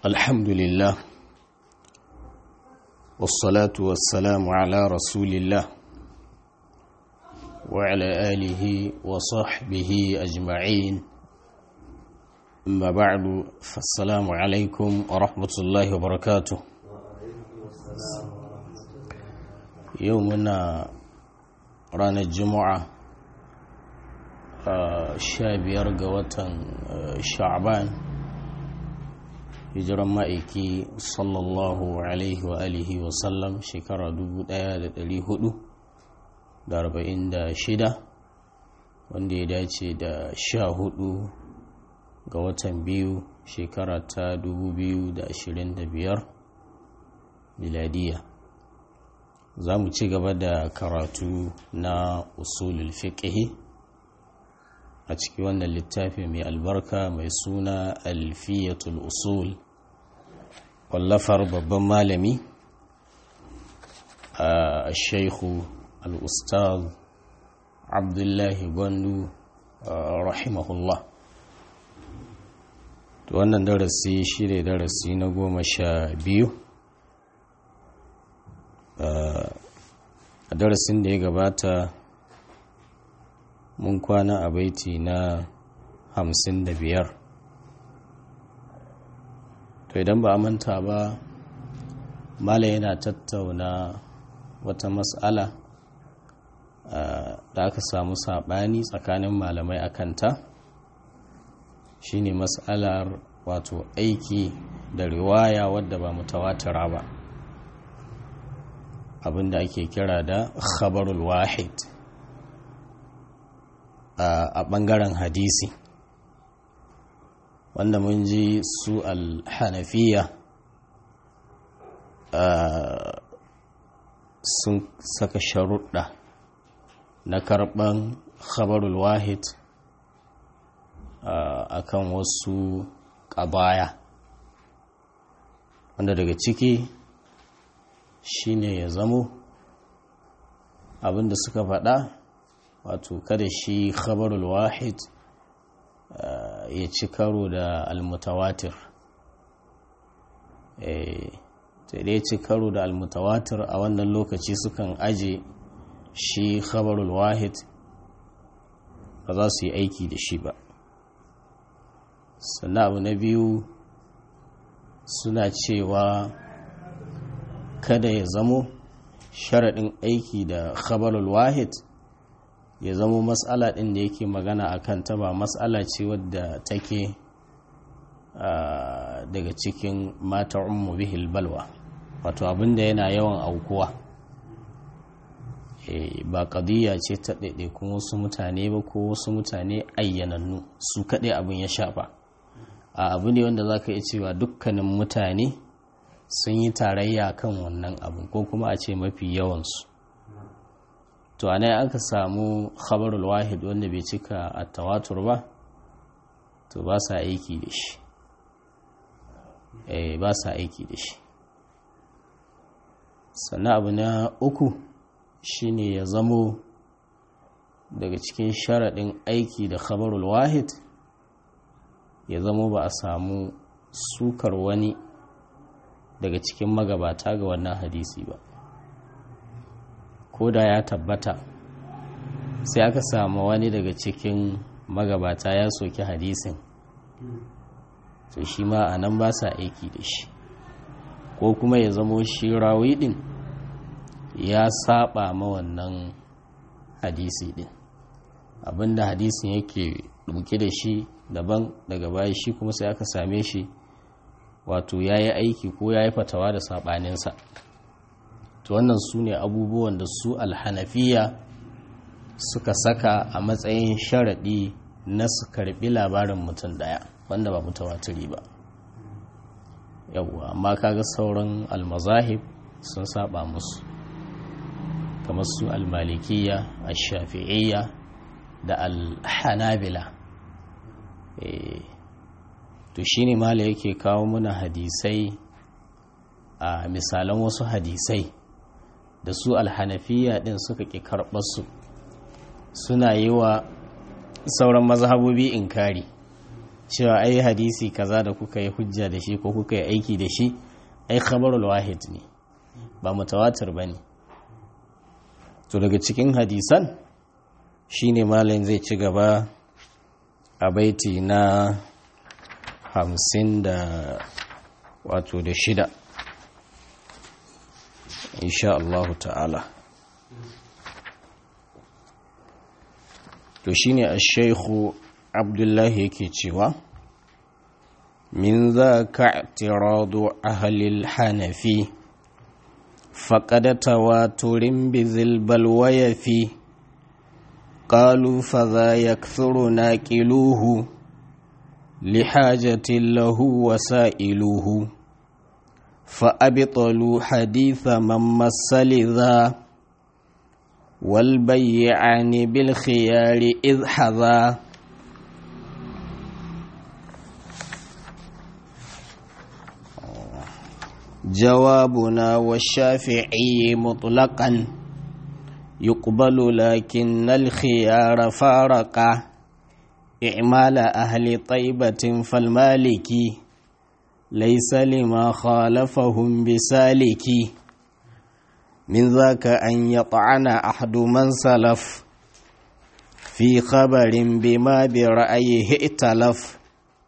الحمد لله والصلاة والسلام على رسول الله وعلى آله وصحبه أجمعين أما بعد فالسلام عليكم ورحمة الله وبركاته يومنا رانا الجمعة شابير قوة شعبان hijiran ma'aiki sallallahu alaihi wa alihi wa sallam shekara 1446 wanda ya dace da sha hudu ga watan biyu shekara ta 2025 miladiya za mu ci gaba da karatu na usulul fiqhi a cikin wannan littafi mai albarka mai suna alfiyatul usul wallafar babban malami a shaikhu al'ustaz abdullahi gwandu rahimahullah wannan darasi shi ne darasi na goma sha biyu a darasin da ya gabata mun kwana a baiti na hamsin da biyar to idan ba a manta ba mala yana tattauna wata matsala da aka samu saɓani tsakanin malamai a kanta shine matsalar wato aiki da riwaya wadda ba mutawatira ba abinda ake kira da khabarul wahid a ɓangaren hadisi wanda mun ji su alhanafiya sun saka sharuɗa na karɓan khabarul wahid a kan wasu ƙabaya wanda daga ciki shine ya zamo abinda suka faɗa wato kada shi khabarul wahid ya ci karo da almutawatir sai dai ci karo da almutawatir a wannan lokaci sukan aje shi khabarul wahid ba za su yi aiki da shi ba sannan abu na biyu suna cewa kada ya zamo sharaɗin aiki da khabarul wahid ya zamo matsala ɗin da yake magana a kanta ba matsala ce wadda take daga cikin mata ummu bihil balwa wato abinda yana yawan aukuwa ba ƙadiyya ce ta ɗaiɗaikun wasu mutane ba ko wasu mutane ayyanannu su kaɗai abin ya shafa a abu ne wanda za ka iya cewa dukkanin mutane sun yi tarayya kan wannan abu ko kuma a ce mafi yawansu to a aka samu khabarul wahid wanda bai cika a tawatur ba to ba sa aiki da shi eh ba sa aiki da shi sannan abu na uku shine ya zamo daga cikin sharaɗin aiki da khabarul wahid ya zamo ba a samu sukar wani daga cikin magabata ga wannan hadisi ba ko da ya tabbata sai aka samu wani daga cikin magabata ya soki hadisin to shi ma a nan ba sa aiki da shi ko kuma ya zamo shi rawi din ya saba ma wannan hadisi din abinda hadisin yake ɗauke da shi daban daga baya shi kuma sai aka same shi wato ya yi aiki ko ya yi fatawa da saɓaninsa to wannan su ne abubuwan da su alhanafiya suka saka a matsayin sharaɗi na su karɓi labarin mutum ɗaya wanda ba mutawatiri ba yawwa amma kaga sauran almazahib sun saba musu kamar su almalikiya ashafi'iyya da alhanabila to shine mala yake kawo muna hadisai a misalan wasu hadisai da su alhanafiya din suka ƙi karɓarsu suna yi wa sauran mazhabobi inkari cewa ai hadisi kaza da kuka yi hujja da shi ko kuka yi aiki da shi ai khabarul wahid ne ba mutawatir ba ne to daga cikin hadisan shine malam zai ci gaba a baiti na hamsin da wato da shida insha Allah ta'ala to shine ash-shaykhu abdullahi yake cewa min zaka i'tiradu ahli al-hanafi faqad tawaturin bizil balwaya fi قالوا فذا يكثر ناكلوه لحاجة له وسائلوه فأبطلوا حديث من مس لذا والبيعان بالخيار إذ حذا جوابنا والشافعي مطلقا يقبل لكن الخيار فارقا إعمال أهل طيبة فالمالكي ليس لما خالفهم بسالكي من ذاك أن يطعن أحد من سلف في خبر بما برأيه ائتلف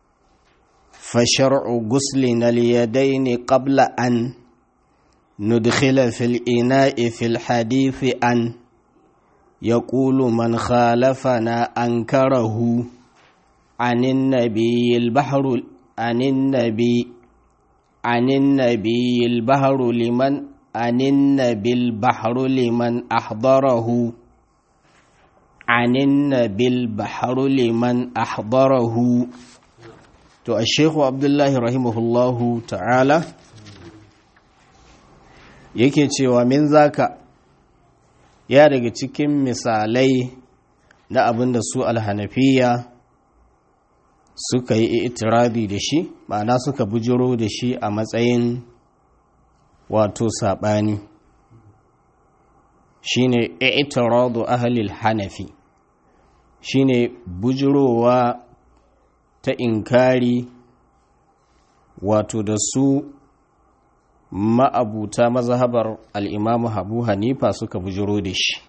فشرع غسلنا اليدين قبل أن ندخل في الإناء في الحديث أن يقول من خالفنا أنكره عن النبي البحر عن النبي عن النبي البحر لمن عن النبي البحر لمن أحضره عن النبي البحر لمن أحضره تو الشيخ عبد الله رحمه الله تعالى yake cewa min zaka ya daga cikin misalai na abin da su alhanafiya suka yi itirabi da shi ma'ana suka bujiro da shi a matsayin wato saɓani shine itiradu ahlil hanafi shine bujirowa ta inkari wato da su ma'abuta mazhabar al'imamu habu hanifa suka bujiro da shi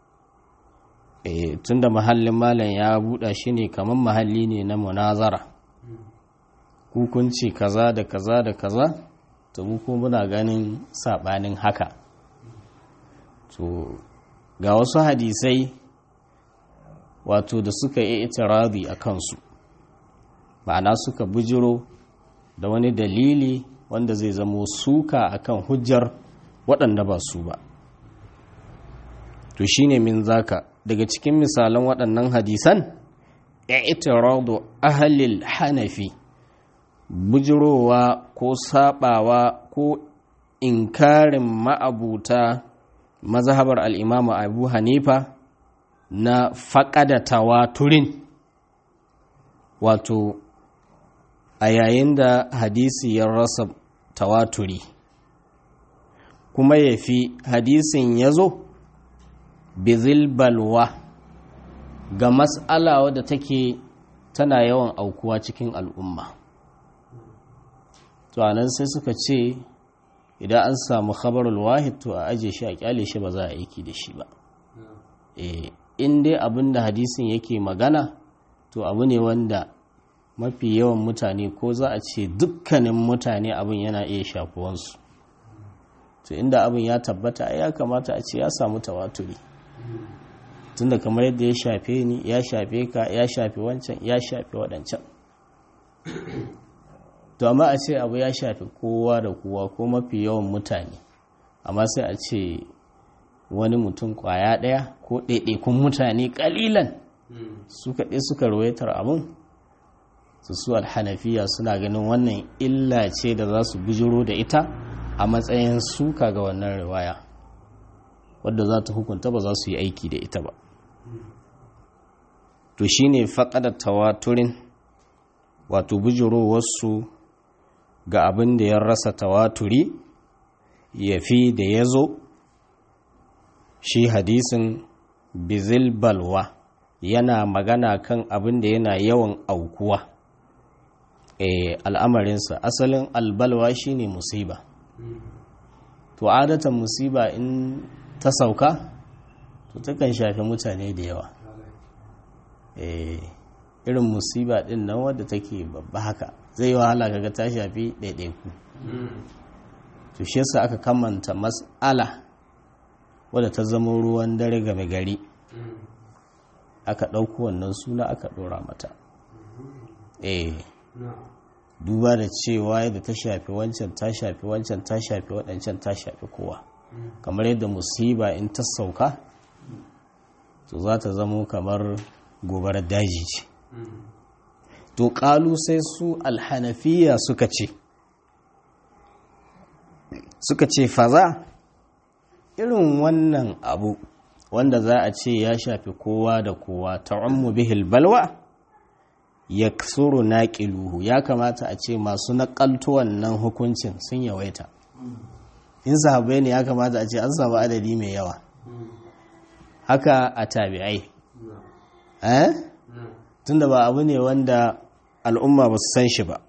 e, tun da mahallin malam ya buɗa shi ne kamar mahalli ne na munazara hukunci kaza da kaza da kaza to kuma muna ganin saɓanin haka to ga wasu hadisai wato da suka yi itirazi a kansu ma'ana suka bujiro da wani dalili wanda zai zamo suka akan hujjar waɗanda ba su ba to shine min zaka daga cikin misalan waɗannan hadisan i'tiradu ahlil hanafi bujirowa ko sabawa ko inkarin ma'abuta mazhabar al'imamu abu hanifa na faƙada tawaturin wato a yayin da hadisi ya rasa tawaturi kuma ya fi hadisin ya zo bizil balwa ga mas'ala wadda take tana yawan aukuwa cikin al'umma to anan sai suka ce idan an samu khabarul wahid to a aje shi a kyale shi ba za a aiki da shi ba in dai abin da hadisin yake magana to abu ne wanda mafi yawan mutane ko za a ce dukkanin mutane abin yana iya shafuwansu to inda abin ya tabbata ya kamata a ce ya samu tawaturi tunda kamar yadda ya shafe ni ya shafe ka ya shafe wancan ya shafe waɗancan to amma a ce abu ya shafe kowa da kowa ko mafi yawan mutane amma sai a ce wani mutum kwaya ɗaya ko ɗaiɗaikun mutane ƙalilan su kaɗe suka rawaitar abin su su alhanafiya suna ganin wannan illa ce da za su bujiro da ita a matsayin suka ga wannan riwaya wadda za ta hukunta ba za su yi aiki da ita ba to shine faƙadar tawaturin wato bujirowarsu ga abin da ya rasa tawaturi ya fi da ya zo shi hadisin bizil balwa yana magana kan abin da yana yawan aukuwa al'amarinsa asalin albalwa shine musiba to adatan musiba in ta sauka to takan shafi mutane da yawa irin musiba din nan wadda take babba haka zai wahala kaga ta shafi ɗaiɗaiku to shi yasa aka kamanta mas'ala wadda ta zama ruwan dare game gari aka ɗauko wannan suna aka ɗora mata eh duba da cewa yadda ta shafi wancan ta shafi wancan ta shafi waɗancan ta shafi kowa kamar yadda musiba in ta sauka to za ta zamo kamar gobarar daji ce to ƙalu sai su alhanafiya suka ce suka ce faza irin wannan abu wanda za a ce ya shafi kowa da kowa ta'ummu bihil balwa ya suru naƙiluhu ya kamata a ce masu naƙalto wannan hukuncin sun yawaita in sahabai ne ya kamata a ce an samu adadi mai yawa haka a tabi'ai eh tunda ba abu ne wanda al'umma ba su san shi ba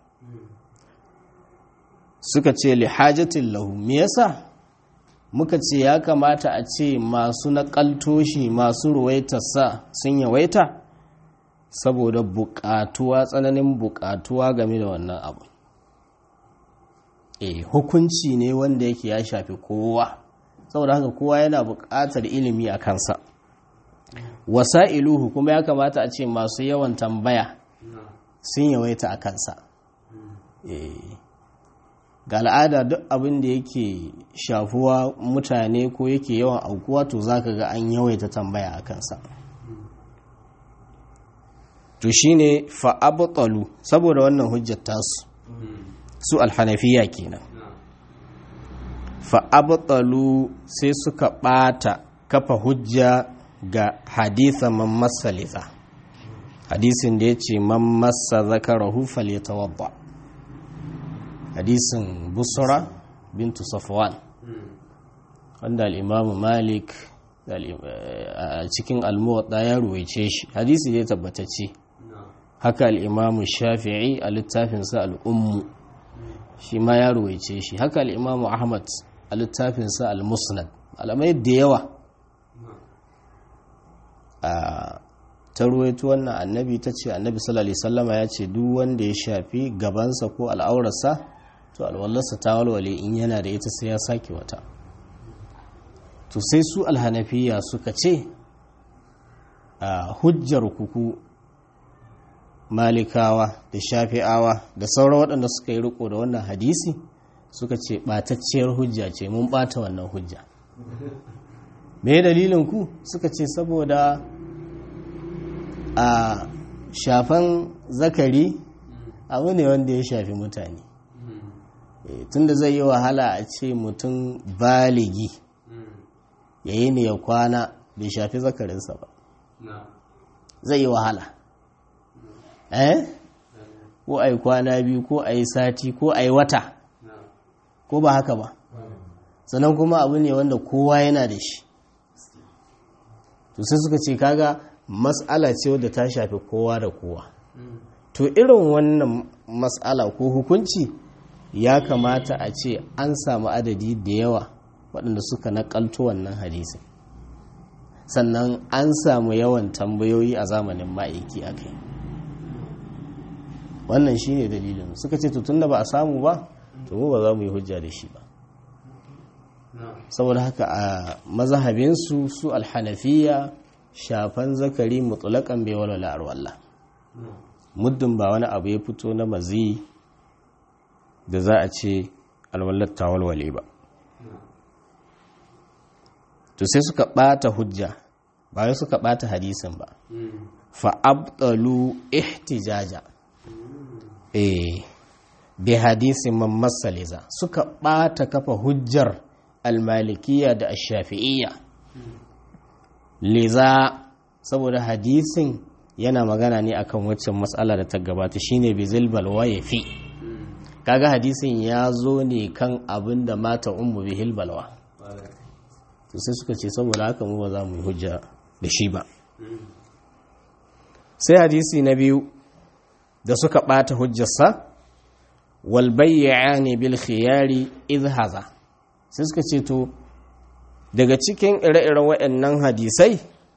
suka ce lihajatin lahu me yasa muka ce ya kamata a ce masu naƙalto shi masu ruwaitarsa sun yawaita saboda buƙatuwa tsananin buƙatuwa game da wannan abu eh hukunci ne wanda yake ya shafi kowa saboda haka kowa yana buƙatar ilimi a kansa wasa'iluhu kuma ya kamata a ce masu yawan tambaya sun yawaita a kansa ga al'ada duk abin da yake shafuwa mutane ko yake yawan aukuwa to zaka ga an yawaita tambaya a kansa to shine fa'abtalu saboda wannan hujjar tasu su alhanafiya kenan fa'abtalu sai suka ɓata kafa hujja ga haditha man masaliza hadisin da ya ce man masa zakarahu falyatawadda hadisin busra bintu safwan wanda al'imamu malik a cikin almuwadda ya ruwaice shi hadisi ne tabbatacce haka al'imamu shafi'i a littafinsa al'ummu shi ma ya ruwaice shi haka al'imamu ahmad a littafinsa al-musnad alamai da yawa ta ruwaito wannan annabi ta ce annabi sallallahu sallama ya ce duk wanda ya shafi gabansa ko al'aurarsa to alwallarsa ta walwale in yana da ita sai ya sake wata to sai su alhanafiya suka ce a hujjar kuku malikawa da shafi'awa da sauran waɗanda suka yi riko da wannan hadisi suka ce ɓatacciyar hujja ce mun ɓata wannan hujja me dalilin ku suka ce saboda a shafan zakari abu ne wanda ya shafi mutane tunda zai yi wahala a ce mutum baligi ya yi ne ya kwana bai shafi zakarinsa ba zai yi wahala eh ko a yi kwana biyu ko a yi sati ko a yi wata ko ba haka ba sannan kuma abu ne wanda kowa yana da shi to sai suka ce kaga matsala ce wadda ta shafi kowa da kowa to irin wannan matsala ko hukunci ya kamata a ce an samu adadi da yawa waɗanda suka naƙalto wannan hadisi sannan an samu yawan tambayoyi a zamanin ma'aiki a kai wannan shi ne dalilin suka ce tun da ba a samu ba to mu ba za mu yi hujja da shi ba saboda haka a mazahabinsu su alhanafiya shafan zakari mutulakan bai walwala arwallah muddin ba wani abu ya fito na mazi da za a ce alwallar ta walwale ba to sai suka bata hujja ba wai suka bata hadisin ba fa'abdalu ihtijaja eh bi hadisin man masaliza suka bata kafa hujjar almalikiya da ashafi'iyya liza saboda hadisin yana magana ne akan waccan matsala da ta gabata shine bizil balwa ya fi kaga hadisin ya zo ne kan abin da mata ummu bihil balwa to sai suka ce saboda haka mu ba za mu yi hujja da shi ba sai hadisi na biyu da suka bata hujjarsa wal bayyani bil khiyari idh haza sai suka ce to daga cikin ire-iren waɗannan hadisai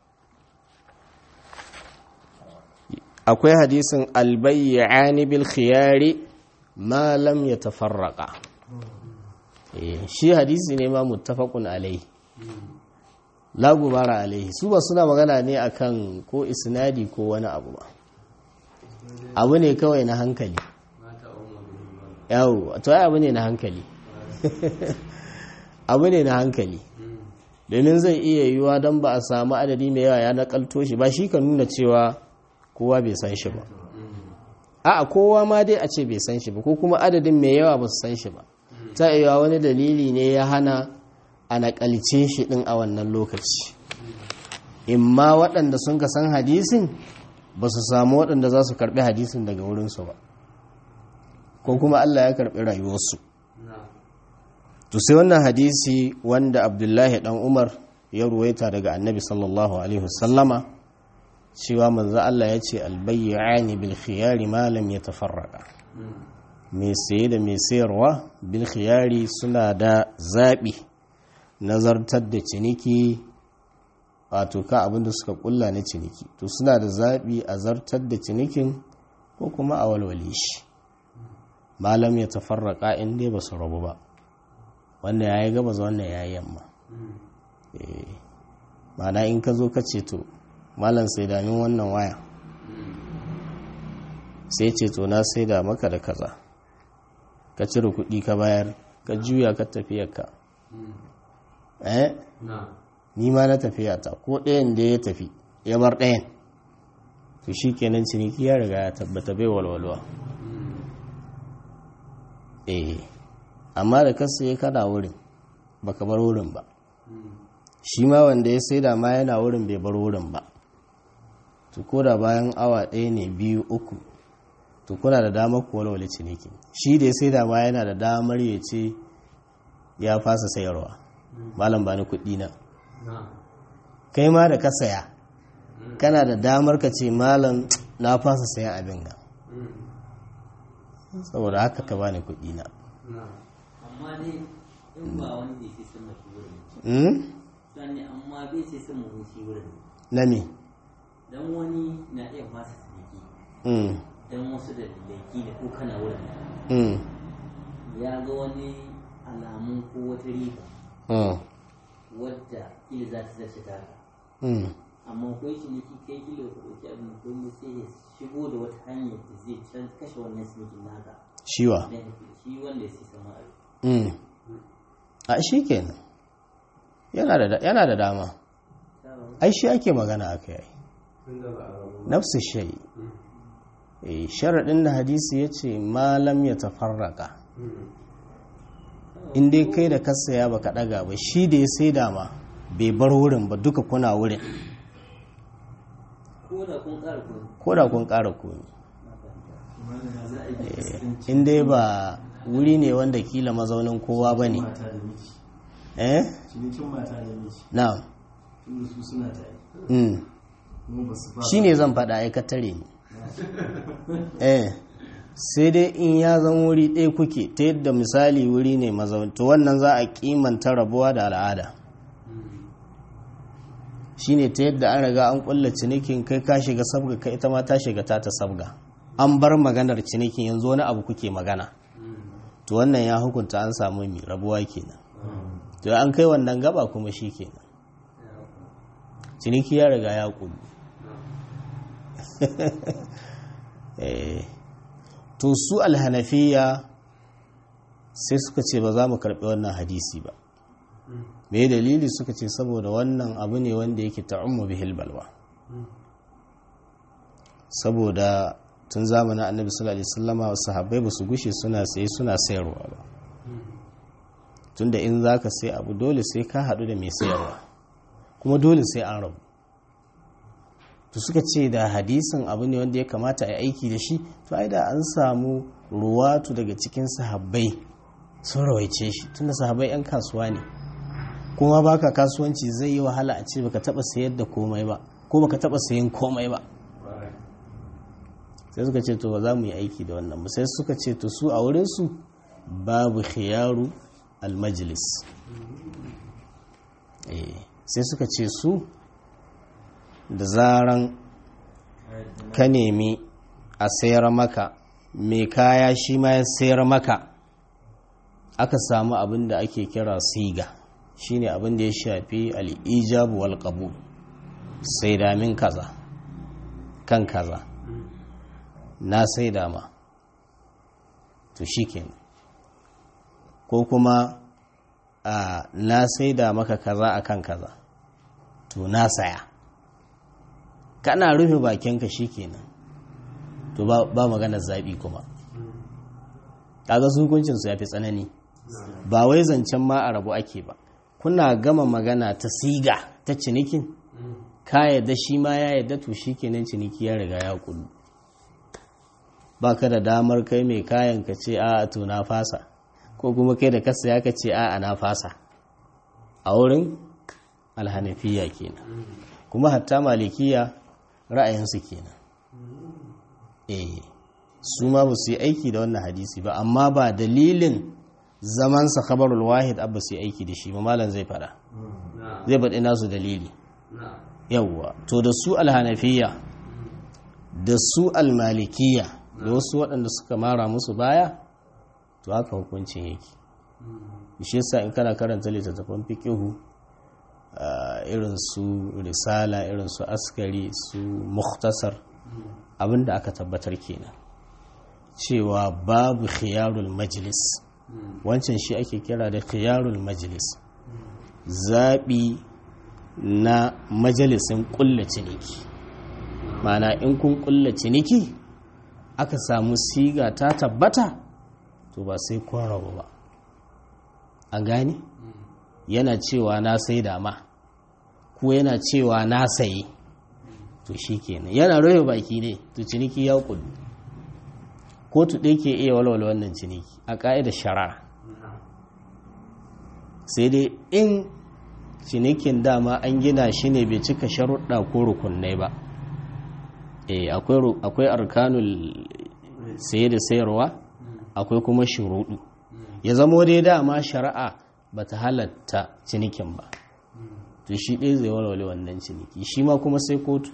akwai hadisin al bayyani bil khiyari ma lam yatafarraqa shi hadisi ne ma muttafaqun alai la gubara alaihi su ba suna magana ne akan ko isnadi ko wani abu ba abu ne kawai na hankali yawo to ai abu ne na hankali abu ne na hankali domin zai iya yiwuwa don ba a samu adadi mai yawa ya nakalto shi ba shi ka nuna cewa kowa bai san shi ba a kowa ma dai a ce bai san shi ba ko kuma adadin mai yawa ba su san shi ba ta iya wani dalili ne ya hana a nakalce shi din a wannan lokaci imma waɗanda sun ka san hadisin ba su samu waɗanda za su karɓi hadisin daga wurinsu ba ko kuma Allah ya karɓi rayuwarsu to sai wannan hadisi wanda abdullahi ɗan umar ya ruwaita daga annabi sallallahu alaihi wasallama cewa manzo Allah ya ce albayyani bil khiyari ma lam yatafarraqa mai saye da mai sayarwa bil khiyari suna da zaɓi nazartar da ciniki wato ka abinda suka kulla na ciniki to suna da zaɓi a zartar da cinikin ko kuma a walwale shi malam ya tafarraka in dai ba su rabu ba wanda ya yi gabas wanda ya yi yamma mana in ka zo ka ce to malam sai damin wannan waya sai ce to na sai da maka da kaza ka cire kuɗi ka bayar ka juya ka tafiyarka eh ni ma na tafiya ta ko ɗayan da ya tafi ya bar ɗayan to shi kenan ciniki ya riga ya tabbata bai walwalwa eh amma da kasa ya kada wurin baka bar wurin ba shi ma wanda ya saida ma yana wurin bai bar wurin ba to ko da bayan awa ɗaya ne biyu uku to kuna da damar ku walwale ciniki shi da ya saida ma yana da damar ya ce ya fasa sayarwa malam ba ni kuɗi na kai ma da ka saya kana da damar ka ce malam na fasa sayan abin ga saboda haka ka bani kuɗi na amma dai in ba wani bai sai sama shi wurin sani amma bai sai sama shi wurin na me dan wani na iya fasa ciniki dan wasu da laifi da ko kana wurin ya ga wani alamun ko wata riba wadda kila za ta zace ta amma ko shi ne ki kai kilo ka dauki abin ko ne sai ya shigo da wata hanyar da zai can kashe wannan sinikin naka shiwa shi wanda ya sai sama a shi kenan yana da dama ai shi ake magana aka yi nafsu shayi sharaɗin da hadisi ya ce malam ya tafarraka in dai kai da kasaya baka ɗaga ba shi da ya sai dama bai bar wurin ba duka kuna wurin ko da kun ƙara komi in dai ba wuri ne wanda kila mazaunin kowa ba ne eh na shi ne zan faɗa aikatare ne eh sai dai in ya zan wuri ɗaya kuke ta yadda misali wuri ne mazaunin wannan za a kimanta rabuwa da al'ada shi ne ta yadda an riga an kulla cinikin kai ka shiga sabga kai ita ma ta shiga ta ta sabga an bar maganar cinikin yanzu wani abu kuke magana to wannan ya hukunta an samu mai rabuwa kenan to an kai wannan gaba kuma shi kenan ciniki ya riga ya kullu to su alhanafiya sai suka ce ba za mu karɓi wannan hadisi ba me dalili suka ce saboda wannan abu ne wanda yake ta'ummu bihil balwa saboda tun zamanin annabi sallallahu alaihi wasallama wasu sahabbai ba su gushe suna saye suna sayarwa ba tunda in zaka sai abu dole sai ka haɗu da mai sayarwa kuma dole sai an rabu to suka ce da hadisin abu ne wanda ya kamata a aiki da shi to ai da an samu ruwatu daga cikin sahabbai sun rawaice shi tunda sahabbai 'yan kasuwa ne kuma baka kasuwanci zai yi wahala a ce baka taba sayar da komai ba ko baka taba sayan komai ba sai suka ce to ba za mu yi aiki da wannan ba sai suka ce to su a wurinsu babu khiyaru almajlis sai suka ce su da zaran ka nemi a sayar maka mai kaya shi ma ya sayar maka aka samu abin da ake kira siga shine abin da ya shafi al'ijabu wal qabul sai damin kaza kan kaza na sai dama to shikenan ko kuma a na sai da maka kaza akan kaza to na saya kana rufe bakinka shikenan to ba, ba maganar zaɓi kuma kaga hukuncinsu ya fi tsanani ba wai zancen ma a rabu ake ba kuna gama magana ta siga ta cinikin ka yadda shi ma ya yadda to shi kenan ciniki ya riga ya kullu ba ka da damar kai mai kayan ka ce a to na fasa ko kuma kai da kasa ya ka ce a na fasa a wurin alhanafiya kenan kuma hatta malikiya ra'ayinsu kenan eh su ma ba su yi aiki da wannan hadisi ba amma ba dalilin zamansa khabarul wahid abba su yi aiki da shi ba malam zai fada zai faɗi nasu dalili yawwa to da su alhanafiya da su almalikiya da wasu waɗanda suka mara musu baya to haka hukuncin yake shi yasa in kana karanta littattafan fiqihu irin su risala irin su askari su mukhtasar abinda aka tabbatar kenan cewa babu khiyarul majlis wancan shi ake kira da khiyarul majlis zaɓi na majalisin ƙulla ciniki mana in kun ƙulla ciniki aka samu siga ta tabbata to ba sai kun rabu ba an gane yana cewa na sai dama ko yana cewa na sayi to shi kenan yana rufe baki ne to ciniki ya kudu kotu ɗaya ke iya walwala wannan ciniki a ƙa'idar shari'a sai dai in cinikin dama an gina shi ne bai cika sharuɗa ko rukunai ba e akwai arkanul saye da sayarwa akwai kuma shuruɗu ya zamo dai dama shari'a ba ta halatta cinikin ba to shi ɗaya zai walwale wannan ciniki shi ma kuma sai kotu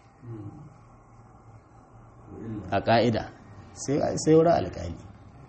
a ƙa'ida sai wurin alƙali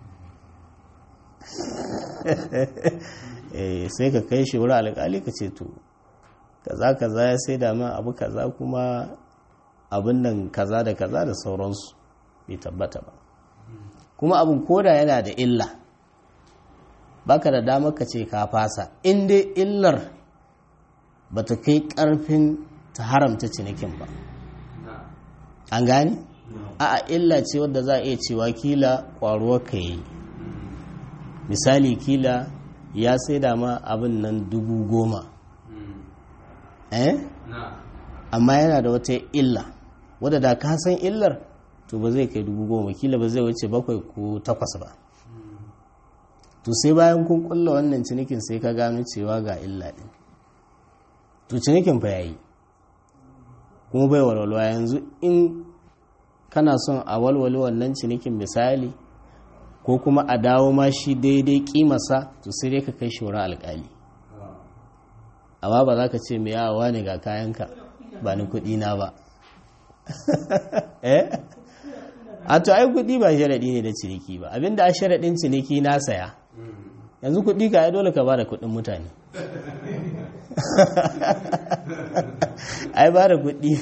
sai ka kai shi wurin alƙali ka ce to kaza kaza ya sai dama abu kaza kuma abin nan kaza da kaza da sauransu bai tabbata ba kuma abin koda yana da illa baka da damar ka ce ka fasa in dai illar ba ta kai ƙarfin ta haramta cinikin ba an gane? a illa ce wadda za a iya cewa kila ƙwaruwar ka yi misali kila ya sai da ma abin nan dubu goma eh amma yana da wata illa wadda da ka san illar to ba zai kai dubu goma kila ba zai wuce bakwai ko takwas ba to sai bayan kun kulla wannan cinikin sai ka gano cewa ga illa din to cinikin fa yayi kuma bai walwalwa yanzu in kana son a walwale wannan cinikin misali ko kuma a dawo ma shi daidai kimasa to sai dai ka kai shi wurin alkali amma ba za ka ce mai yawa ne ga kayanka ba ni kuɗi na ba eh a to ai kuɗi ba sharaɗi ne da ciniki ba abinda a sharaɗin ciniki na saya yanzu kuɗi ka ai dole ka ba da kuɗin mutane ai ba da kuɗi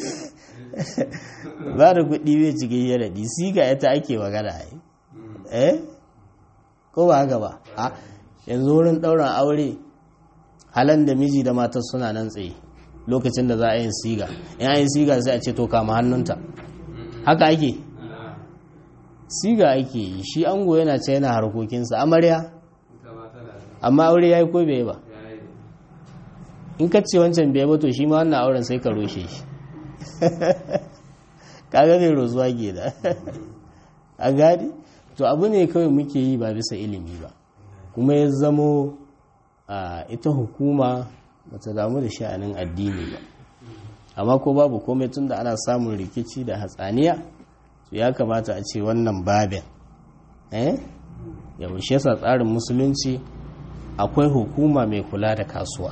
ba da kuɗi bai cikin sharaɗi siga ita ake magana ai eh ko ba haka ba a yanzu wurin ɗaurin aure halan da miji da matar suna nan tsaye lokacin da za a yin siga in yin siga sai a ce to kama hannunta haka ake siga ake yi shi ango yana ce yana harkokinsa amarya amma aure ya yi ko bai ba in ka ce wancan bai ba to shi ma wannan auren sai ka roshe shi kaga zai rozuwa ke da a gadi to abu ne kawai muke yi ba bisa ilimi ba kuma ya zamo a ita hukuma bata damu da sha'anin addini ba amma ko babu komai tun da ana samun rikici da hatsaniya ya kamata a ce wannan babin eh yaushe sa tsarin musulunci akwai hukuma mai kula da kasuwa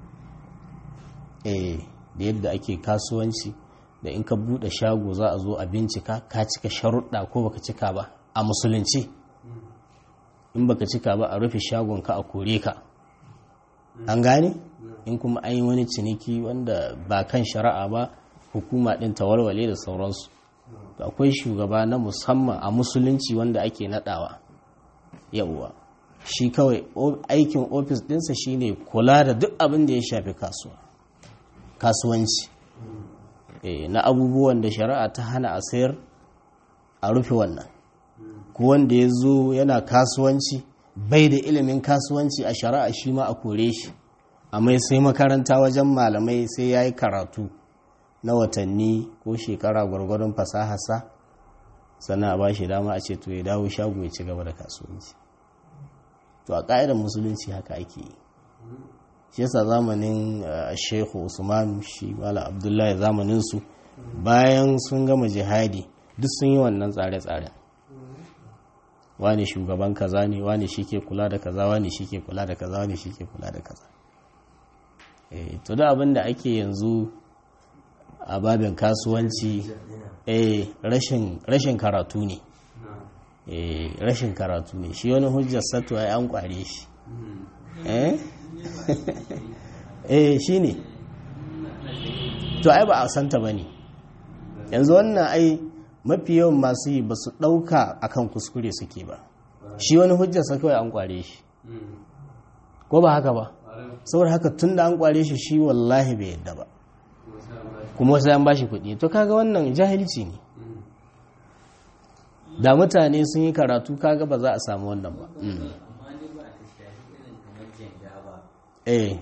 eh da yadda ake kasuwanci da in ka bude shago za a zo a bincika ka cika sharuɗa ko baka cika ba a musulunci in baka cika ba a rufe shagon ka a kore ka an gane in kuma an yi wani ciniki wanda ba kan shari'a ba hukuma ɗin ta walwale da sauransu akwai shugaba na musamman a musulunci wanda ake nadawa yauwa shi kawai aikin ofis ɗinsa shine kula da duk abin da ya shafi kasuwa kasuwanci na abubuwan da shari'a ta hana a sayar a rufe wannan ko wanda ya zo yana kasuwanci bai da ilimin kasuwanci a shari'a shi ma a kore shi amma sai makaranta wajen malamai sai ya yi karatu na watanni ko shekara gwargwadon fasahasa sannan a ba shi dama a ce to ya dawo shago ya ci gaba da kasuwanci to a ƙa'idar musulunci haka ake yi shi yasa zamanin shehu usman shi mala abdullahi zamaninsu bayan sun gama jihadi duk sun yi wannan tsare-tsaren wani shugaban kaza ne wani shi ke kula da kaza wani shi ke kula da kaza wani shi ke kula da kaza to da abin da ake yanzu a babin kasuwanci eh rashin karatu ne eh rashin karatu ne shi wani hujjar sato ya an kware shi eh eh shi ne to ai ba a santa ba ne yanzu wannan ai mafi yawan masu yi ba su ɗauka akan kuskure suke ba shi wani hujjar sa kawai an kware shi ko ba haka ba saboda haka tun da an kware shi shi wallahi bai yadda ba kuma sai an bashi kuɗi to kaga wannan jahilci ne da mutane sun yi karatu kaga ba za a samu wannan ba eh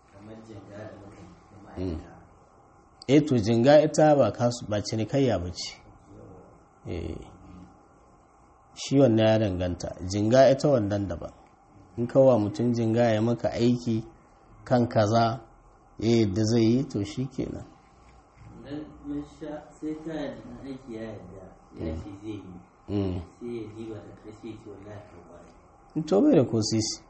eh to jinga ita ba kasu ba cinikayya ba ce eh shi wannan ya danganta jinga ita wannan daban in kawa mutum jinga ya maka aiki kan kaza eh da zai yi to shi kenan sai ka yadda aiki ya yadda ya ce zai yi sai ya diba da kashe ce wallahi ka kware to bai da ko sisi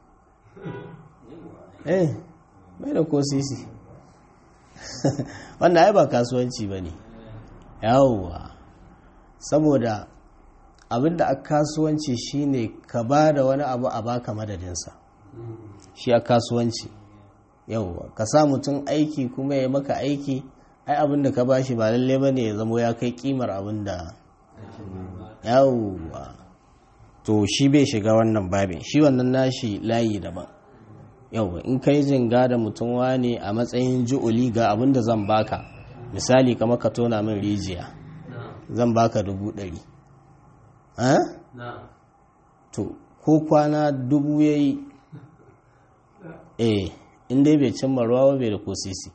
eh bai da ko sisi wannan ai ba kasuwanci ba ne yawwa saboda abinda a kasuwanci shine ka ba da wani abu a baka madadinsa shi a kasuwanci yawwa ka sa mutum aiki kuma ya maka aiki ai abinda ka bashi ba lalle ba ne ya zamo ya kai kimar abinda yawwa to shi bai shiga wannan babin shi wannan nashi layi daban yawwa in kai jinga da mutum wane a matsayin ju'uli ga abinda zan baka misali kamar ka tona min rijiya zan baka dubu ɗari to ko kwana dubu ya yi eh inda bai cimma ruwa bai da ko sisi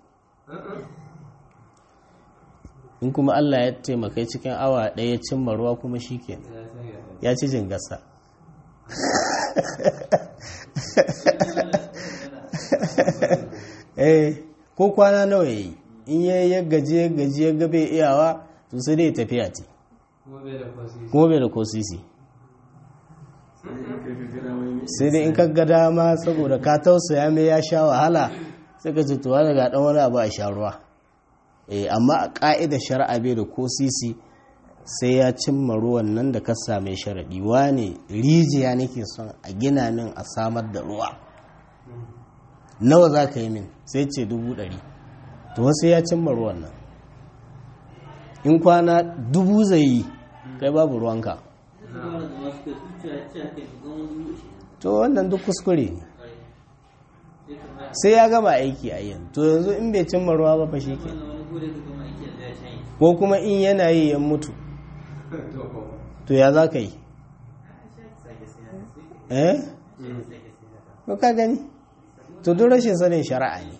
in kuma Allah ya taimaka cikin awa ɗaya ya cimma ruwa kuma shi ke ya ci jingasa eh ko kwana nawa ya yi in ya yi gaji ya gaji ya gabe iyawa to sai dai tafiya ce kuma bai da ko sisi sai dai in ka ga dama saboda ka tausaya mai ya sha wahala sai ka ce tuwa daga dan wani abu a sha ruwa eh amma a ka'idar shari'a bai da ko sisi sai ya cimma ruwan nan da ka same sharaɗi wane rijiya nake son a gina min a samar da ruwa nawa za ka yi min sai ce dubu ɗari to sai ya cimma ruwan nan in kwana dubu zai yi kai babu ruwanka to wannan duk kuskure ne sai ya gama aiki a yin to yanzu in bai cimma ruwa ba fa shi ke ko kuma in yana yi ya mutu to ya za ka yi eh ko ka gani to duk rashin sanin shari'a ne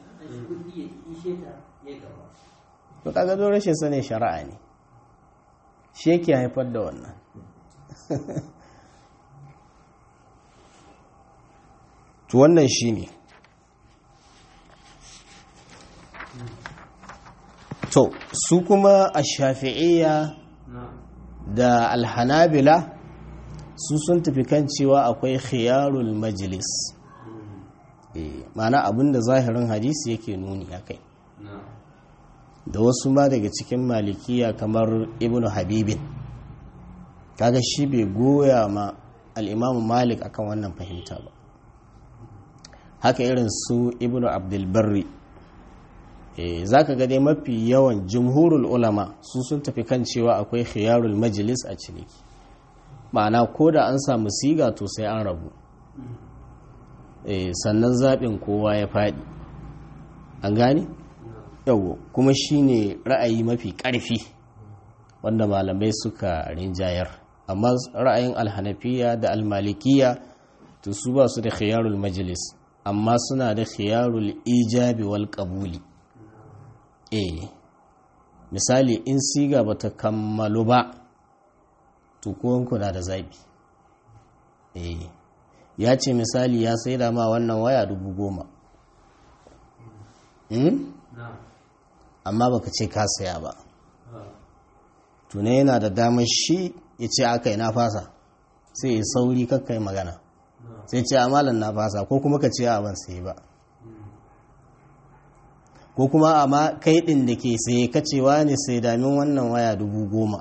to kaga duk rashin sanin shari'a ne shi yake haifar da wannan to wannan shi ne to su kuma a shafi'iyya da alhanabila su sun tafi kan cewa akwai khiyarul majlis mana abinda zahirin hadisi yake nuni a kai da wasu ma daga cikin malikiya kamar ibnu habibin kaga shi bai goya ma al'imamu malik akan wannan fahimta ba haka irin su ibnu abdulbarri za ka dai mafi yawan jumhurul ulama su sun tafi kan cewa akwai khiyarul majalis a ciniki ma'ana ko da an samu siga to sai an rabu sannan zaɓin kowa ya faɗi an gane? yawo kuma shine ra'ayi mafi ƙarfi wanda malamai suka rinjayar amma ra'ayin alhanafiya da almalikiya to su ba su da khiyarul majalis amma suna da khiyarul ijabi wal qabuli eh misali in siga bata kammalu ba to kowanku na da zabi eh ya ce misali ya sai da ma wannan waya dubu goma amma baka ce ka saya ba tuna yana da damar shi ya ce aka yi na fasa sai ya sauri kakkai magana sai ce amalan na fasa ko kuma ka ce a ban sai ba ko kuma amma kai ɗin da ke sai kacewa ne sai damin wannan waya dubu goma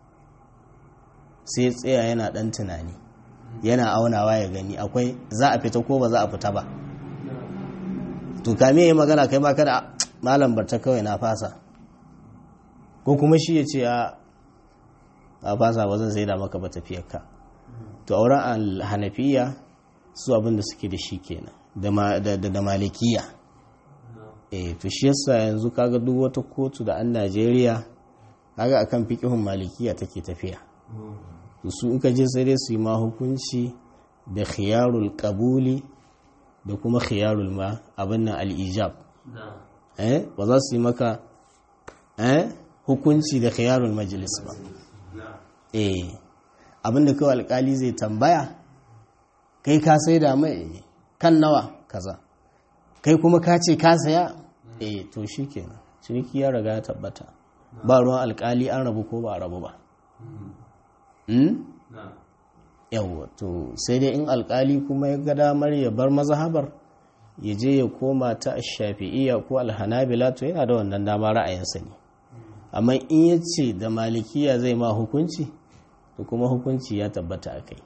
sai tsaya yana ɗan tunani yana aunawa ya gani akwai za a fita ko ba za a fita ba to kame yi magana kai baka da malam barta kawai na fasa ko kuma shi ya ce a a fasa ba zan sai da maka ba tafiyarka to auren alhanafiya su abin da suke da shi kenan da malikiya eh to shi yasa yanzu kaga duk wata kotu da an Najeriya kaga akan fiqhun malikiya take tafiya su in ka je sai dai su yi ma hukunci da khiyarul qabuli da kuma khiyarul ma abin nan al-ijab eh ba za su yi maka eh hukunci da khiyarul majlis ba eh abin da kawai alkali zai tambaya kai ka sai da mai kan nawa kaza kai kuma ka ce ka saya eh to shikenan ciniki ya riga ya tabbata ba ruwan alkali an rabu ko ba a rabu ba yawwa to sai dai in alkali kuma ya ga damar ya bar mazhabar ya je ya koma ta shafi'iyya ko alhanabila to yana da wannan dama ra'ayinsa ne amma in ya ce da malikiya zai ma hukunci to kuma hukunci ya tabbata a kai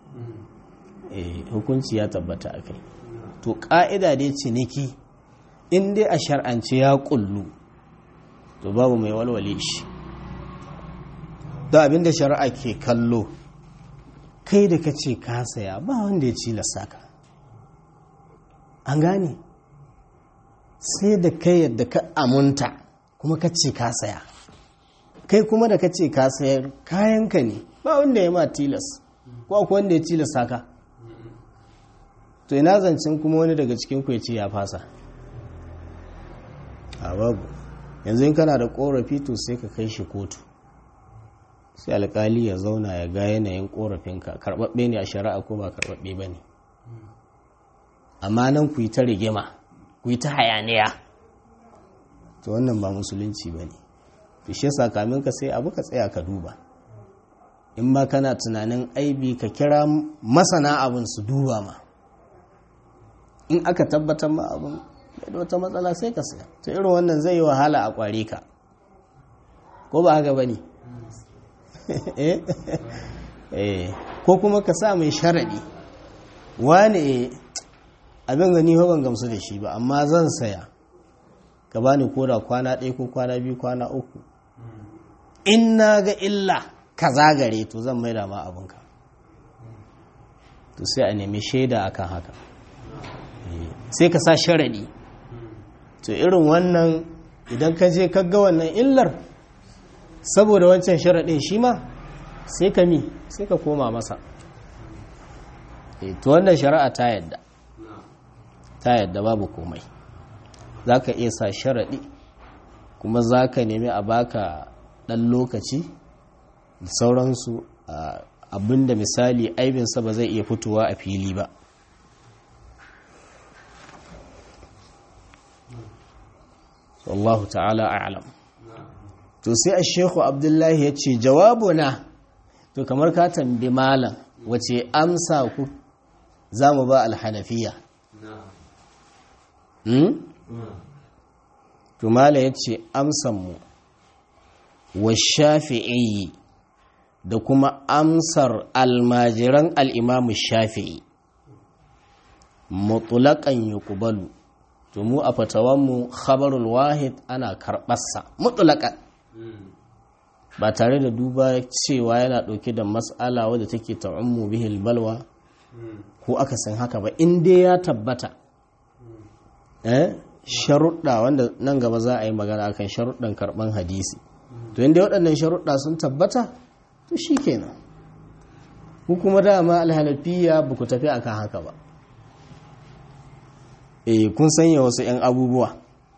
hukunci ya tabbata a kai to ƙa'ida dai ciniki in dai a shar'ance ya kullu to babu mai walwale shi da abinda shari'a ke kallo kai da ka ce ka saya ba wanda ya ci lasaka an gane sai da kai yadda ka amunta kuma ka ce ka saya kai kuma da ka ce ka sayar kayanka ne ba wanda ya ma tilas ko akwai wanda ya tilasta ka to ina zancen kuma wani daga cikin ku ya ce ya fasa a babu yanzu in kana da korafi to sai ka kai shi kotu sai alkali ya zauna ya ga yanayin korafinka karbabbe ne a shari'a ko ba karbabbe ba ne amma nan ku yi ta rigima ku yi ta hayaniya to wannan ba musulunci ba ne to shi yasa kamin ka sai abu ka tsaya ka duba in ma kana tunanin aibi ka kira masana abin su duba ma in aka tabbatar ma abin da wata matsala sai ka saya to irin wannan zai yi wahala a kware ka ko ba haka bane eh ko kuma ka sa mai sharadi wani abin gani ban gamsu da shi ba amma zan saya ka bani koda kwana ɗaya ko kwana biyu kwana uku in na ga illa ka zagare to zan maida ma abinka to sai a nemi shaida akan haka sai ka sa sharadi to irin wannan idan ka je ka ga wannan illar saboda wancan sharadin shi ma sai ka mi sai ka koma masa to wannan shari'a ta yadda ta yadda babu komai za ka iya sa sharaɗi kuma za ka nemi a baka ɗan lokaci da sauransu abinda misali aibinsa ba zai iya fitowa a fili ba wallahu ta'ala a'lam to sai a shekhu abdullahi ya ce jawabuna to kamar ka tambi malam wace amsa ku za mu ba alhanafiya to malam ya ce amsanmu wa shafi'i da kuma amsar almajiran al'imamu shafi'i mutulakan yuqbalu to mu a fatawanmu khabarul wahid ana karɓarsa mutulakan ba tare da duba cewa yana ɗauke da matsala wadda take ta'ummu bihil balwa ko aka san haka ba in dai ya tabbata eh sharuɗa wanda nan gaba za a yi magana akan sharuɗan karɓan hadisi to inda waɗannan sharuɗa sun tabbata to shi kenan ku kuma dama alhalafiya ba ku tafi akan haka ba eh kun sanya wasu 'yan abubuwa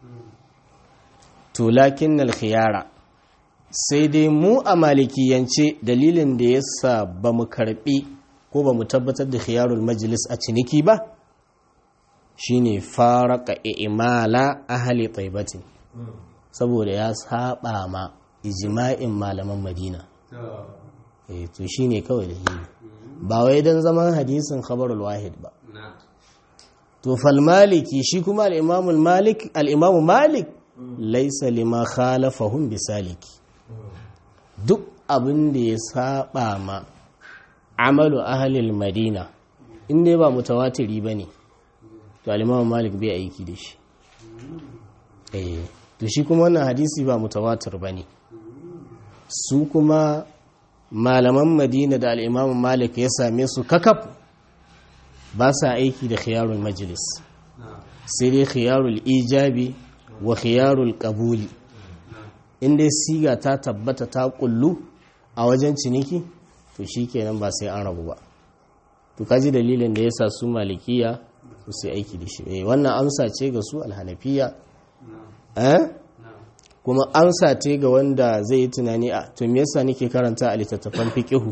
to lakin khiyara sai dai mu a malikiyance dalilin da ya sa ba mu karbi ko ba mu tabbatar da khiyarul majlis a ciniki ba shine faraka imala ahli taibatin saboda ya saba ma ijma'in malaman madina eh to shine kawai dalili ba wai dan zaman hadisin khabarul wahid ba to fal maliki shi kuma al-imam malik al-imam malik laysa lima khalafahum bisaliki duk abin da ya saba ma amalu ahalil madina in dai ba mutawatiri ba ne to alimamu malik bai aiki da shi eh to shi kuma wannan hadisi ba mutawatir ba ne su kuma malaman madina da al'imamu malik ya same su kakaf ba sa aiki da khiyarul majlis sai dai khiyarul ijabi wa khiyarul qabuli inda siga ta tabbata ta kullu a wajen ciniki to shi kenan ba sai an rabu ba to kaji dalilin da yasa su malikiya su sai aiki da shi eh wannan amsa ce ga su alhanafiya eh kuma amsa ce ga wanda zai yi tunani a to me yasa nake karanta a littattafan fiqihu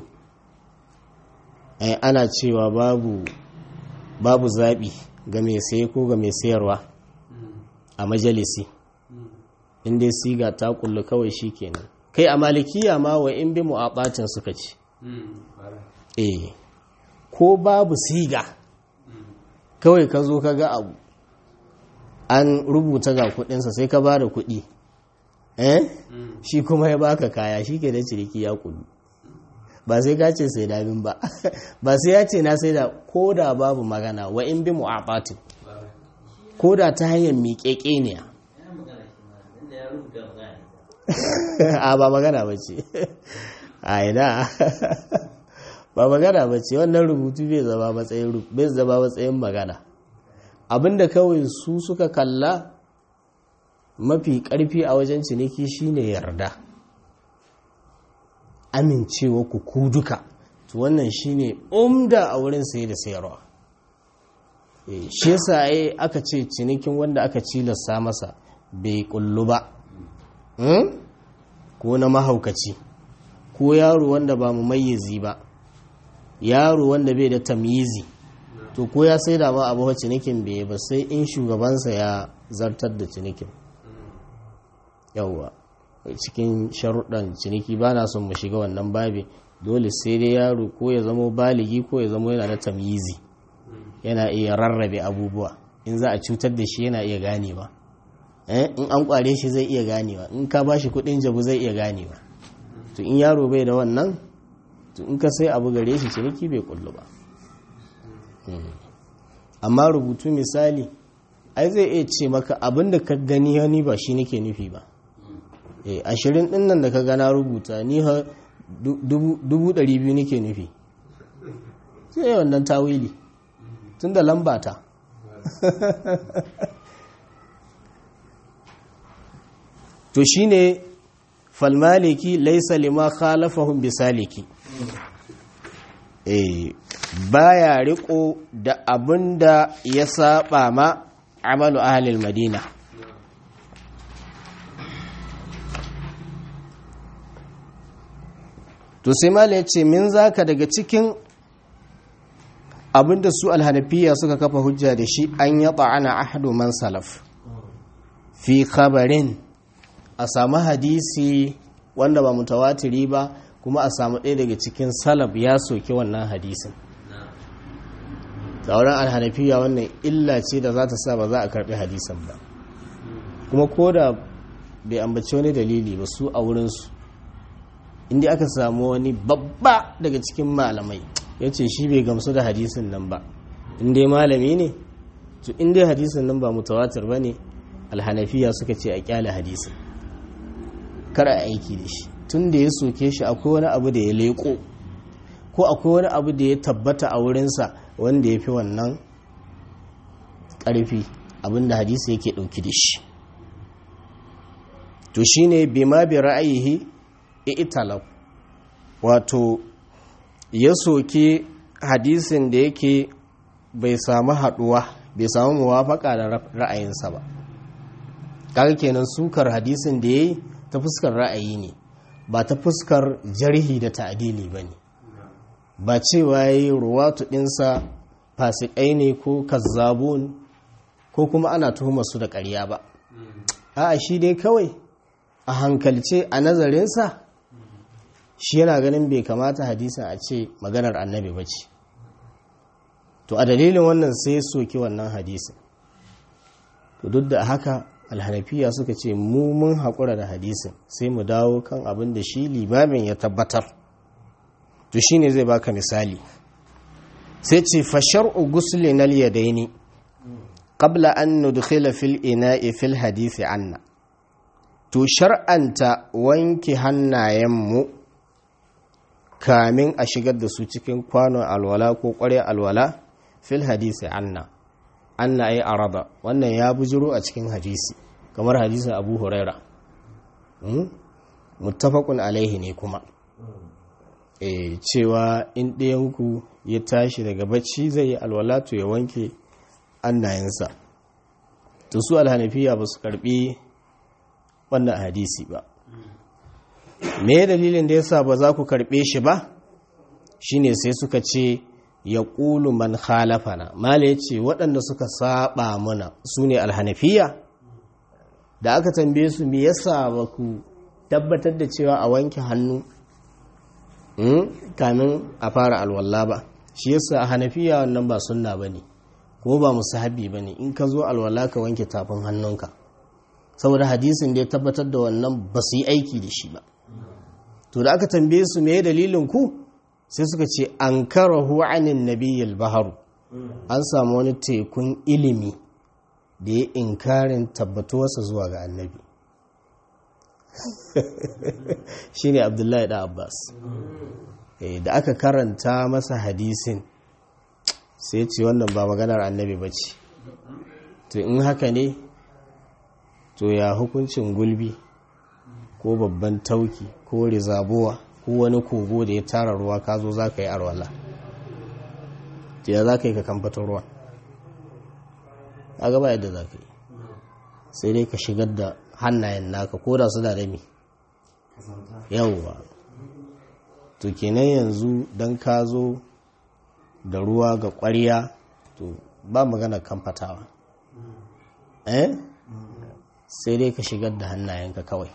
eh ana cewa babu babu zabi ga mai saye ko ga mai sayarwa a majalisi in dai siga ta kullu kawai shi kenan kai a malikiya ma wa in bi mu'abatin suka ce eh ko babu siga kawai ka zo ka ga abu an rubuta ga kudinsa sai ka ba da kudi eh shi kuma ya baka kaya shi ke da ciriki ya kullu ba sai ka ce sai damin ba ba sai ya ce na sai da ko da babu magana wa in bi mu'abatin ko da ta hanyar miƙeƙe ne a ba magana ba ce a ina ba magana ba ce wannan rubutu bai zama matsayin bai zama matsayin magana abinda kawai su suka kalla mafi karfi a wajen ciniki shine yarda amincewa ku ku duka to wannan shine umda a wurin saye da sayarwa shi yasa ai aka ce cinikin wanda aka cilasta masa bai kullu ba ko na mahaukaci ko yaro wanda ba mu mayyazi ba yaro wanda bai da tamyizi to ko ya sai da ba abu cinikin bai ba sai in shugabansa ya zartar da cinikin yauwa cikin sharuɗan ciniki ba na son mu shiga wannan babi dole sai dai yaro ko ya zamo baligi ko ya zamo yana da tamyizi yana iya rarrabe abubuwa in za a cutar da shi yana iya ganewa in an kware shi zai iya ganewa in ka ba shi kudin jabu zai iya ganewa to in yaro bai da wannan to in ka sai abu gare shi ciniki bai kullu ba amma rubutu misali ai zai iya ce maka abin da ka gani hani ba shi nake nufi ba ashirin din nan da ka gana rubuta ni ha dubu ɗari biyu nake nufi sai wannan tawili tun da lambata to shine falmaliki laisa lima khalafahum bisaliki eh baya riko da abinda ya saba ma amalu ahlil madina to sai mala ya ce min zaka daga cikin abinda su alhanafiya suka kafa hujja da shi an yaba ana ahadu man salaf fi khabarin a samu hadisi wanda ba mutawatiri ba kuma a samu ɗaya daga cikin salaf ya soke wannan hadisin sauran alhanafiya wannan illa ce da za ta sa ba za a karɓi hadisin ba kuma ko da bai ambaci wani dalili ba su a wurinsu inda aka samu wani babba daga cikin malamai ya ce shi bai gamsu da hadisin nan ba inda malami ne to inda hadisin nan ba mutawatir ba ne alhanafiya suka ce a kyale hadisin kar a aiki da shi tun da ya soke shi akwai wani abu da ya leko ko akwai wani abu da ya tabbata a wurinsa wanda ya fi wannan ƙarfi abinda hadisi yake ɗauki da shi to shine bima bi ra'ayihi italaf wato ya soke hadisin da yake bai samu haɗuwa bai samu muwafaka da ra'ayinsa ba kaga kenan sukar hadisin da yayi ta fuskar ra'ayi ne ba ta fuskar jarhi da ta'adili ba ne ba cewa ya yi ruwatu ɗinsa fasikai ne ko kazzabun ko kuma ana tuhumar su da ƙarya ba a shi dai kawai a hankalce a nazarinsa shi yana ganin bai kamata hadisin a ce maganar annabi ba ce to a dalilin wannan sai soki wannan hadisin to duk da haka alhanafiya suka ce mu mun haƙura da hadisin sai mu dawo kan abin da shi limamin ya tabbatar to shi ne zai baka misali sai ce fashar'u gusli na liyadaini qabla an nudkhila fil ina'i fil hadisi anna to shar'anta wanke hannayenmu kamin a shigar da su cikin kwanon alwala ko ƙwarya alwala fil hadisi anna anna ay araba wannan ya bujiro a cikin hadisi kamar hadisin abu huraira muttafaqun alaihi ne kuma e cewa in ɗayanku ya tashi daga bacci zai yi alwala to ya wanke annayensa to su alhanafiya ba su karbi wannan hadisi ba me dalilin da yasa ba za ku karbe shi ba shine sai suka ce ya ƙulu man khalafana mala ya ce waɗanda suka saba mana su ne alhanafiya da aka tambaye su me yasa ba ku tabbatar da cewa a wanke hannu kamin a fara alwala ba shi yasa a hanafiya wannan ba sunna ba ne kuma ba musahabi ba ne in ka zo alwala ka wanke tafin hannunka saboda hadisin da ya tabbatar da wannan ba su yi aiki da shi ba to da aka tambaye su me dalilin ku sai suka ce an karahu anin nabiyyal baharu an samu wani tekun ilimi da ya inkarin tabbatuwarsa zuwa ga annabi shine abdullahi da abbas da aka karanta masa hadisin sai ce wannan ba maganar annabi ba ce to in haka ne to ya hukuncin gulbi ko babban tauki ko rizabuwa ko wani kogo da ya tara ruwa ka zo za ka yi arwala ya za ka yi ka kamfatar ruwa a gaba yadda za ka yi sai dai ka shigar da hannayen naka ko da su da dami yauwa to kenan yanzu don ka zo da ruwa ga ƙwarya to ba magana kamfatawa eh sai dai ka shigar da hannayenka kawai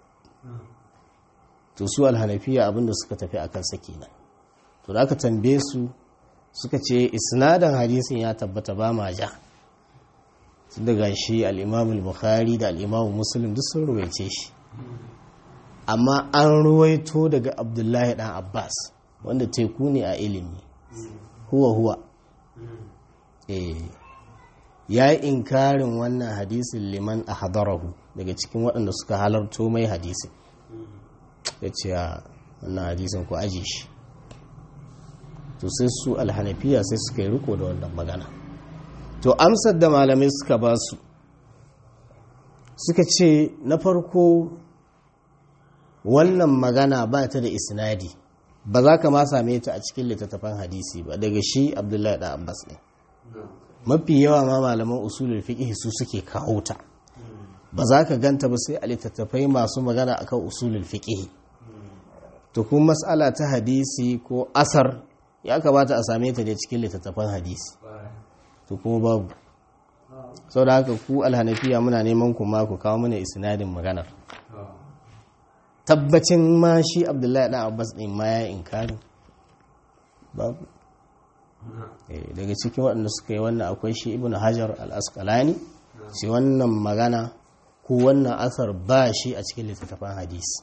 to su alhanafiya abinda suka tafi akan sa kenan to da aka tambaye su suka ce isnadan hadisin ya tabbata ba ma ja sun daga shi al-imam al-bukhari da al-imam muslim duk sun ruwaice shi amma an ruwaito daga abdullahi dan abbas wanda teku ne a ilimi huwa huwa eh ya yi inkarin wannan hadisin liman a hadarahu daga cikin waɗanda suka halarto mai hadisin ya ce wannan hadisin ku aji shi to sai su alhanafiya sai suka yi riko da wannan magana to amsar da malamai suka ba su suka ce na farko wannan magana ba ta da isnadi ba za ka ma same ta a cikin littattafan hadisi ba daga shi abdullahi da abbas ne mafi yawa ma malaman usulul fiqh su suke kawo ta ba za ka ganta ba sai a littattafai masu magana akan usulul fiqh to kuma mas'ala ta hadisi ko asar ya kamata a same ta ne cikin littattafan hadisi to kuma babu sau da haka ku alhanafiya muna neman ku ma ku kawo mana isnadin maganar tabbacin ma shi abdullahi ɗan abbas ɗin ma ya inkarin babu daga cikin waɗanda suka yi wannan akwai shi ibn hajar al-asqalani shi wannan magana ko wannan asar ba shi a cikin littattafan hadisi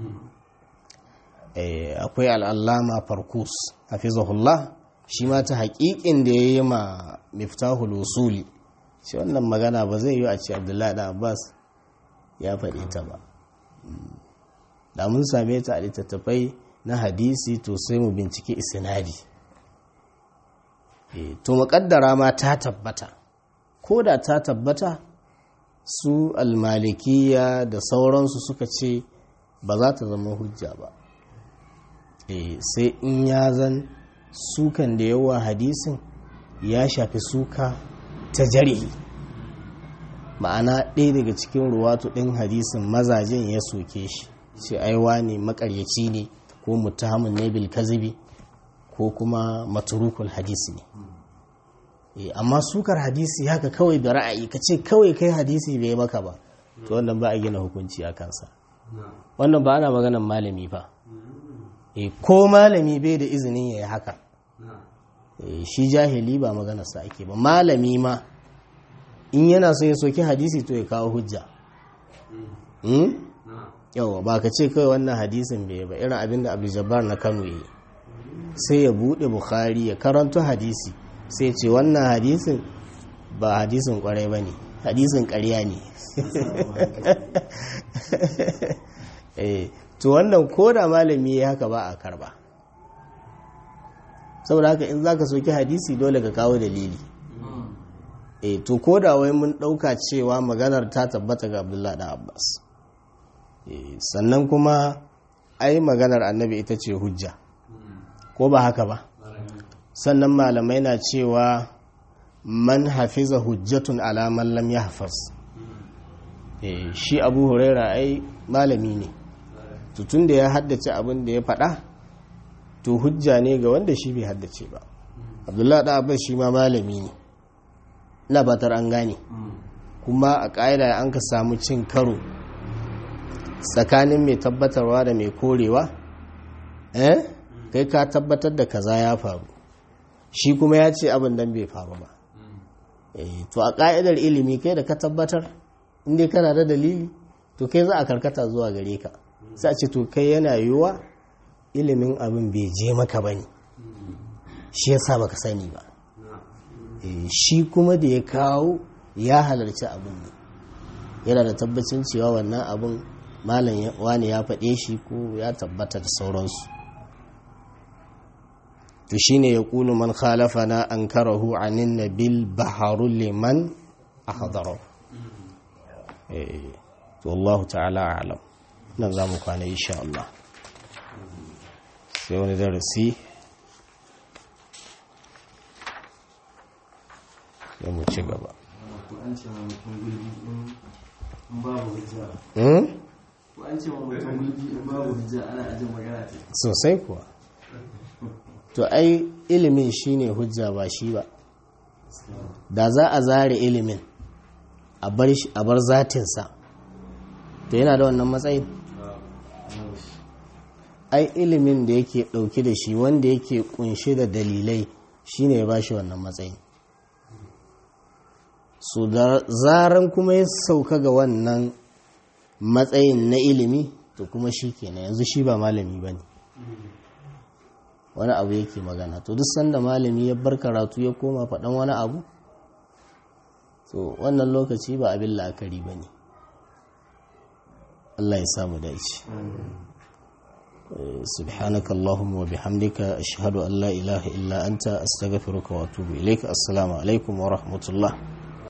akwai al'allama farkus hafizahullah shi ma ta haƙiƙin da ya yi ma miftahul usuli shi wannan magana ba zai yi a ce abdullahi da abbas ya faɗi ta ba da mun same ta a littattafai na hadisi to sai mu bincike isnadi to muƙaddara ma ta tabbata ko da ta tabbata su almalikiya da sauransu suka ce ba za ta zama hujja ba sai in ya zan sukan da yawa hadisin ya shafi suka ta jarihi ma'ana ɗaya daga cikin ruwatu ɗin hadisin mazajen ya soke shi ce aiwa ne makaryaci ne ko mutahamun ne bil kazibi ko kuma maturukul hadisi ne amma sukar hadisi haka kawai da ra'ayi ka ce kawai kai hadisi bai maka ba to wannan ba a gina hukunci a kansa wannan ba ana maganan malami ba ko malami bai da izinin ya yi haka shi jahili ba maganarsa ake ba malami ma in yana so ya soki hadisi to ya kawo hujja yawa ba ka ce kawai wannan hadisin bai ba irin abinda abu jabbar na kano yi sai ya buɗe bukhari ya karanto hadisi sai ce wannan hadisin ba hadisin kwarai ba ne hadisin karya ne to wannan ko da malami ya haka ba a karba saboda haka in za ka soki hadisi dole ka kawo dalili e to ko da wai mun ɗauka cewa maganar ta tabbata ga abdullahi da abbas sannan kuma ai maganar annabi ita ce hujja ko ba haka ba sannan malamai na cewa man hafiza hujjatun alaman lam ya hafaz shi abu huraira ai malami ne tutun da ya haddace abin da ya faɗa to hujja ne ga wanda shi bai haddace ba abdullahi da abbas shi ma malami ne ina batar an gane kuma a ƙa'ida an ka samu cin karo tsakanin mai tabbatarwa da mai korewa eh kai ka tabbatar da kaza ya faru shi kuma ya ce abin dan bai faru ba to a ƙa'idar ilimi kai da ka tabbatar inda kana da dalili to kai za a karkata zuwa gare ka sai a ce to kai yana yiwuwa ilimin abin bai je maka ba ne shi ya sa baka sani ba shi kuma da ya kawo ya halarci abin ne yana da tabbacin cewa wannan abin malam wani ya faɗe shi ko ya tabbata da sauransu to shine ya kulu man khalafana an karahu anin nabil baharu liman ahdara to Allah ta'ala a'lam nan za mu kwana insha Allah sai wani darasi sai mu ci gaba sosai kuwa to ai ilimin shine hujja ba shi ba da za a zare ilimin a bar zatinsa to yana da wannan matsayin ai ilimin da yake dauke da shi wanda yake kunshe da dalilai shine ya bashi wannan matsayin su da zaran kuma ya sauka ga wannan matsayin na ilimi to kuma shi kenan yanzu shi ba malami ba ne wani abu yake magana to duk sanda malami ya bar karatu ya koma faɗan wani abu to wannan lokaci ba abin la'akari ba ne Allah ya samu dace سبحانك اللهم وبحمدك أشهد أن لا إله إلا أنت أستغفرك وأتوب إليك السلام عليكم ورحمة الله